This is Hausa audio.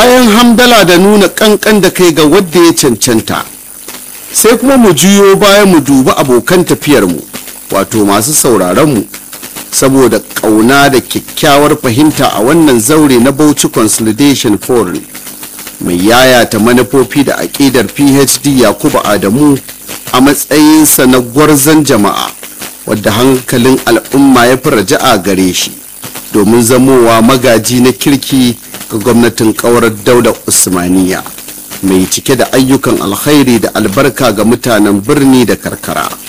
bayan hamdala da nuna kankan da kai ga wadda ya cancanta sai kuma mu juyo bayan mu dubi abokan tafiyarmu wato masu sauraronmu saboda ƙauna da kyakkyawar fahimta a wannan zaure na bauchi consolidation forum mai yayata manufofi da aƙidar phd yakubu adamu a matsayinsa na gwarzon jama'a wadda hankalin al'umma ya fi raja'a gare shi domin zamowa magaji na kirki ga gwamnatin ƙaurar daular usmaniya mai cike da ayyukan alkhairi da albarka ga mutanen birni da karkara